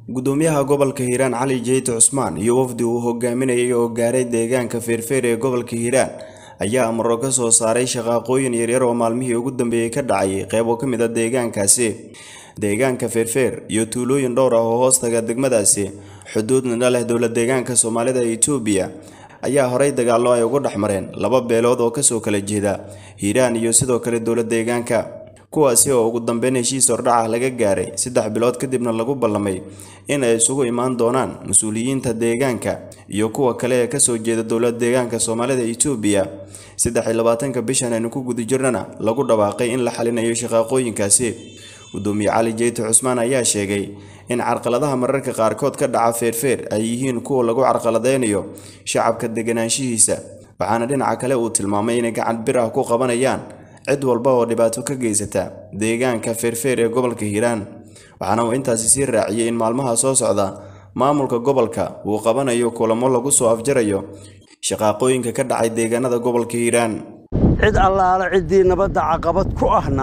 gudoomiyaha gobolka hiiraan cali jeyte cusmaan iyo wafdi uu hogaaminayay oo gaaray deegaanka feerfeer ee gobolka hiiraan ayaa amaro ka soo saaray shaqaaqooyin yaryar oo maalmihii ugu dambeeyey ka dhacay qeybo ka mid a deegaankaasi deegaanka feerfeer iyo tuulooyin dhowr ah oo hoostaga degmadaasi xuduudna leh dowla deegaanka soomaalida ee itoobiya ayaa horay dagaallo ay ugu dhex mareen laba beelood oo kasoo kala jeeda hiiraan iyo sidoo kale dowla deegaanka kuwaasi oo ugu dambeyn heshiis hordhaca laga gaaray saddex bilood kadibna lagu ballamay in ay isugu imaan doonaan mas-uuliyiinta deegaanka iyo kuwa kale ee kasoo jeeda dowla deegaanka soomaalida itoobiya saddex iyo labaatanka bishan aynu ku guda jirnana lagu dhawaaqay in la xalinayo shaqaaqooyinkaasi gudoomiye cali jeyte cusmaan ayaa sheegay in carqaladaha mararka qaarkood ka dhaca feerfeer ay yihiin kuwa lagu carqaladeynayo shacabka deganaanshihiisa waxaana dhinaca kale uu tilmaamay inay gacan bir ah ku qabanayaan cid walba oo dhibaato ka geysata deegaanka feerfeer ee gobolka hiiraan waxaana uu intaasi sii raaciyey in maalmaha soo socda maamulka gobolka uu qabanayo kulamo lagu soo afjarayo shaqaaqooyinka ka dhacay deegaanada gobolka hiiraan cid allaala ciddii nabadda caqabad ku ahna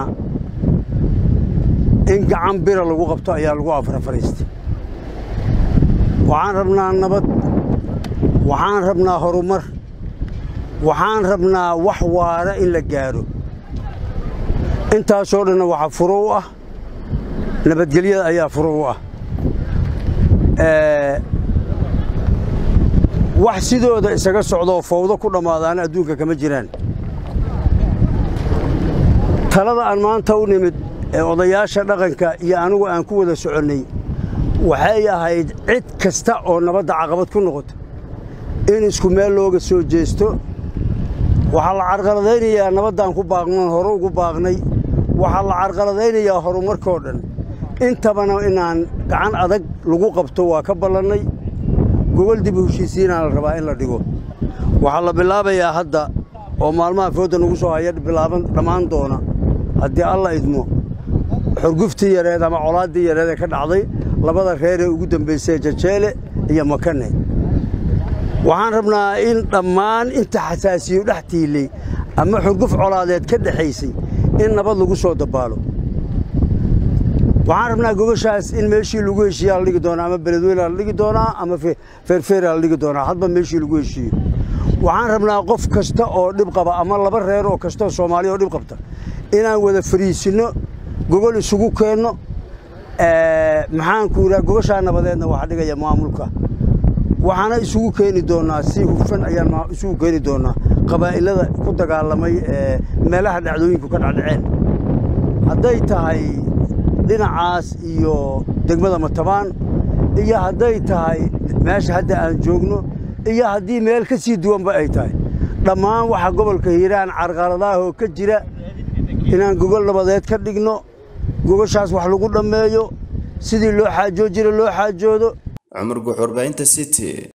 in gacan bira lagu qabto ayaa lagu afrafariistay waxaan rabnaa nabad waxaan rabnaa horumar waxaan rabnaa wax waara in la gaadho intaasoo dhanna waxaa furo u ah nabadgelyada ayaa furo u ah wax sidooda isaga socdoo fawdo ku dhammaadaana adduunka kama jiraan talada aan maanta u nimid ee odayaasha dhaqanka iyo anigu aan ku wada soconnay waxay ahayd cid kasta oo nabadda caqabad ku noqota in isku meel looga soo jeesto waxaa la carqaladaynayaa nabaddaan ku baaqnoon hore ugu baaqnay waxaa la carqaladaynayaa horumarkoo dhan intabana inaan gacan adag lagu qabto waa ka ballannay gogol dib u heshiisiinaa la rabaa in la dhigo waxaa la bilaabayaa hadda oo maalmaha foodda nagu soo haya bilaaban dhammaan doona haddii alla idmo xurguftii yareed ama colaaddii yareed ee ka dhacday labada reer ee ugu dambaysay jajeele iyo makane waxaan rabnaa in dhammaan inta xasaasiyo dhex tiilay ama xurguf colaadeed ka dhexaysay in nabad lagu soo dabaalo waxaan rabnaa gogoshaas in meeshii lagu heshiiyaa la dhigi doonaa ama beledweynea la dhigi doonaa ama feerfeeraa la dhigi doonaa hadba meeshii lagu heshiiyo waxaan rabnaa qof kasta oo dhib qaba ama laba reer oo kastaoo soomaaliya oo dhib qabta inaan wada fariisinno gogol isugu keenno maxaanku idhaha gogoshaa nabadeedna waxaa dhigaya maamulka waxaana isugu keeni doonnaa si hufan ayaan isugu keeni doonnaa qabaa'ilada ku dagaalamay ee meelaha dhacdooyinku ka dhacdhaceen hadday tahay dhinacaas iyo degmada matabaan iyo hadday tahay meesha hadda aan joogno iyo haddii meel ka sii duwanba ay tahay dhammaan waxa gobolka hiiraan carqaladaahoo ka jira inaan gogol nabadeed ka dhigno gogoshaas wax lagu dhammeeyo sidii loo xaajoo jira loo xaajoodo cumar guxurbaahinta city